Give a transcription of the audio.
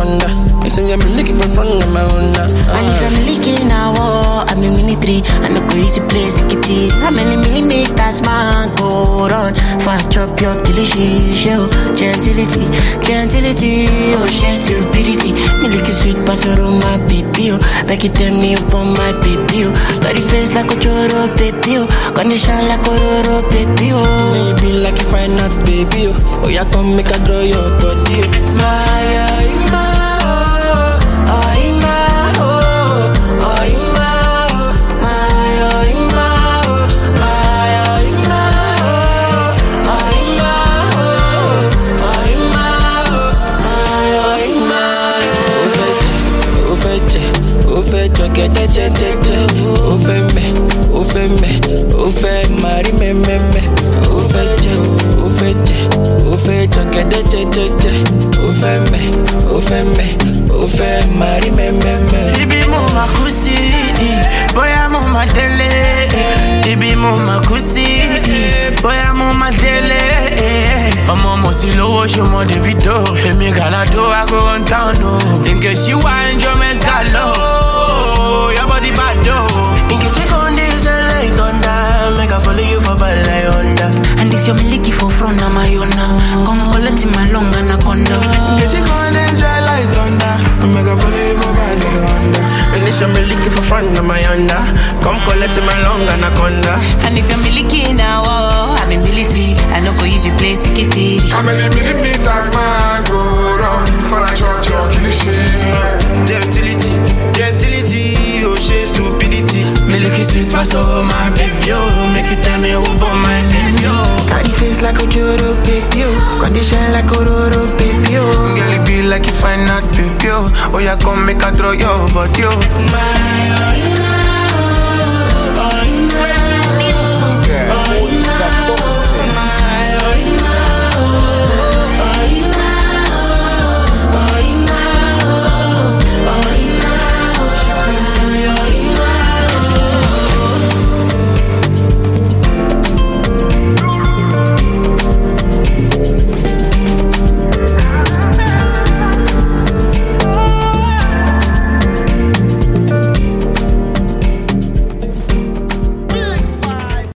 anaconda. You say I'm looking for front of my Honda. And if I'm leaking now, oh, I'm in military. I no go easy place, it it. How many millimeters, man, go run? Fat chop your delicious show. Gentility, gentility, oh, she stupidity. Me lick it sweet, pass it on my baby, oh. Back it tell me up on my baby, oh. Got the face like a choro, baby, oh. Condition like a roro, baby, oh. Maybe like you find out, baby. Oh, oh yeah, come make a draw your body. oh. My, uh, my, oh, oh, my, oh, oh, my, oh, my, oh, my, oh, my, oh, my, oh, oh, my, oh, oh, my, oh, ó fẹ́ jẹ ó fẹ́ jọ gẹ́dẹ́ jẹ́jẹ́jẹ́ ó fẹ́ mẹ́ ó fẹ́ mẹ́ ó fẹ́ máa rí mẹ́mẹ́mẹ́ ó fẹ́ jẹ ó fẹ́ jẹ ó fẹ́ jọ gẹ́dẹ́ jẹ́jẹ́jẹ́ ó fẹ́ mẹ́ ó fẹ́ mẹ́ ó fẹ́ máa rí mẹ́mẹ́mẹ́. ibi mo ma kú sí bóyá mo ma délé ibi mo ma kú sí bóyá mo ma délé ọmọ mo sì lówó ṣe mọ davido èmi gàládó ago one town o nke ṣíwá enjoyment galo your body bad o. Nkechi condition like thunder, make I follow you for bad like Honda. And this your miliki for front of my own. Come collect my long anaconda. Nkechi condition like thunder, make I follow you for bad like Honda. And this I'm looking for front of my Honda. Come collect my long anaconda. And if you're miliki now, oh, I'm in military. I no go use you play sikitiri. How many millimeters man go run for a church or cliche? Gentility, gentility, oh she stupidity. Milky sweet fast over my baby, oh. Make you tell me who born my baby, oh. Got the face like a Joro baby, oh. Condition like a Roro baby, oh. Girl, it be like you find out baby, oh. Oh, yeah, come make a throw your body, oh. My